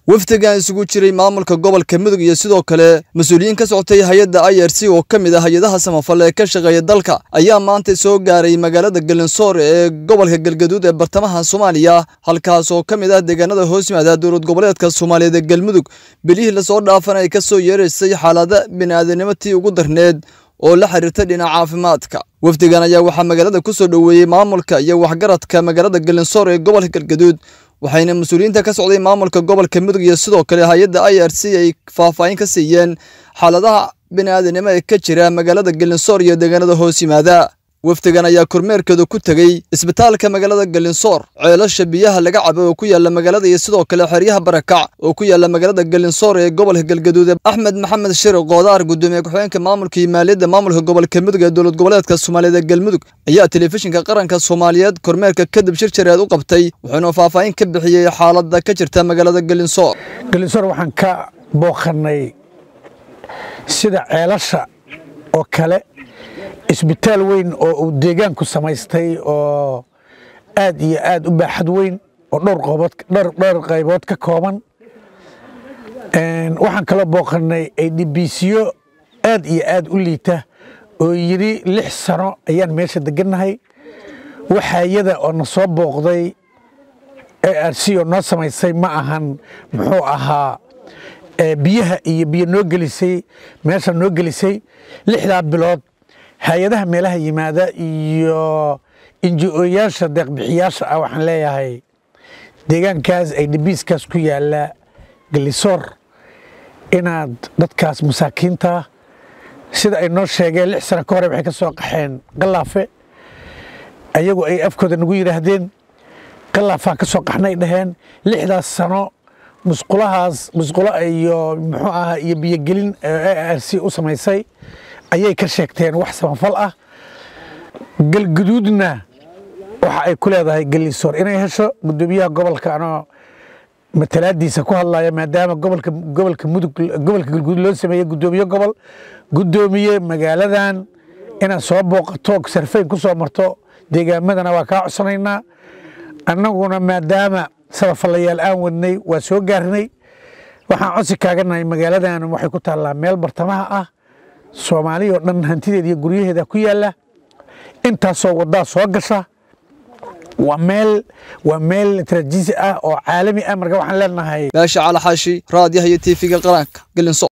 wafdigan isugu jiray maamulka gobolka mudug iyo sidoo kale mas-uuliyiin ka socotay hay-adda i r c oo ka mid ah hay-adaha samafal ee ka shaqeeya dalka ayaa maanta soo gaaray magaalada galinsoor ee gobolka galgaduud ee bartamaha soomaaliya halkaas oo ka mid ah deegaanada hoos yimaada dowlad goboleedka soomaaliyeed ee galmudug bilihii lasoo dhaafan ay ka soo yeeraysay xaalada bini'aadanimo tii ugu darneed oo la xiriirta dhinaca caafimaadka wafdigan ayaa waxaa magaalada ku soo dhoweeyey maamulka iyo waxgaradka magaalada galinsoor ee gobolka galgaduud waxayna mas-uuliyiinta ka socday maamulka gobolka mudug iyo sidoo kale hay-adda i r c ay faahfaahin ka siiyeen xaaladaha bini'aadanimo ee ka jira magaalada galinsoor iyo deegaanada hoos yimaada wafdigan ayaa kormeerkeedu ku tegey isbitaalka magaalada galinsoor ceelasha biyaha laga cabo oo ku yaala magaalada iyo sidoo kale xeryaha barakac oo ku yaala magaalada galinsoor ee gobolka galgaduud axmed maxamed shir qoodaar gudoomiye ku-xigeenka maamulka iyo maaliyadda maamulka gobolka mudug ee dowlad goboleedka soomaaliyeed ee galmudug ayaa telefishinka qaranka soomaaliyeed kormeerka kadib shir jareed u qabtay wuxuuna faahfaahin ka bixiyey xaalada ka jirta magaalada galinsoor galinsoor waxaan ka booqannay sida ceelasha oo kale isbitaal weyn oo uu deegaanku samaystay oo aad iyo aad u baaxad weyn oo dhowr qaybood ka kooban waxaan kaloo booqannay aydhibiisyo aad iyo aad u liita oo yidhi lix sano ayaan meesha degannahay waxaayada oo na soo booqday ar c oo noo samaysay ma ahan muxuu ahaa biyaha iyo biyo noo gelisay meesha noo gelisay lixdaa bilood hay-adaha meelaha yimaada iyo inji-ooyaasha deeqbixiyaasha ah waxaan leeyahay deegaankaas ay dhibiiskaas ku yaalla galisoor inaad dadkaas masaakiinta sida ay noo sheegeen lix sano ka hore waxay ka soo qaxeen qalaafe ayagu ay afkooda nagu yidhaahdeen qalaafaan ka soo qaxnay dhaheen lixdaas sano musqulahaas musqulo iyo muxuu ahaa iyo biyogelin r c u samaysay ayay ka sheegteen wax samafal ah galguduudna waxa ay ku leedahay galisoor inay hesho gudoomiyaha gobolka anoo matalaadiisa ku hadlaya maadaama gobolka gobolka mudug gobolka galguduud loo sameeyey gudoomiye gobol gudoomiye magaaladan inaad soo booqato sarfayn ku soo marto deegaamadana waa kaa codsanaynaa annaguna maadaama sabafallayaal aan wadnay waa soo gaarnay waxaan codsi kaaganahay magaaladan waxay ku taallaa meel bartamaha ah soomaaliya oo dhan hantideeda iyo guryaheeda ku yaalla intaasoo waddaa soo gasha waa meel waa meel trajiisi ah oo caalami ah marka waxaan leenahay baasha calaxaashi raadiyaha iyo tiifiga qaranka galinso